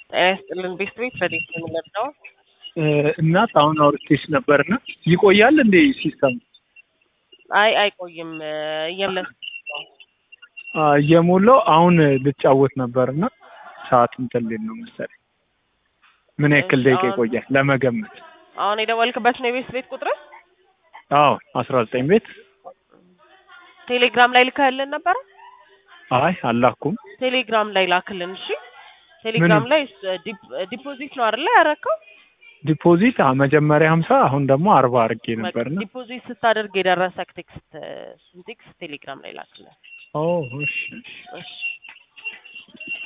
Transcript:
ጤና ይስጥልን ቤት ቤት በዴት የምንለብሰው እናት አሁን አውርቴሽ ነበርና ይቆያል እንዴ ሲስተም? አይ አይቆይም እየመለስ እየሞላው አሁን ልጫወት ነበርና ሰዓት እንትን ሊል ነው መሰለኝ። ምን ያክል ደቂቃ ይቆያል ለመገመት? አሁን የደወልክበት ነው የቤት ቤት ቁጥር? አዎ አስራ ዘጠኝ ቤት ቴሌግራም ላይ ልከህልን ነበረ? አይ አላኩም። ቴሌግራም ላይ ላክልን እሺ። ቴሌግራም ላይ ዲፖዚት ነው አይደለ ያረከው? ዲፖዚት መጀመሪያ ሀምሳ አሁን ደግሞ አርባ አድርጌ ነበርና ዲፖዚት ስታደርግ የደረሰክ ቴክስት እሱን ቴክስት ቴሌግራም ላይ ላክልን። ኦ እሺ እሺ እሺ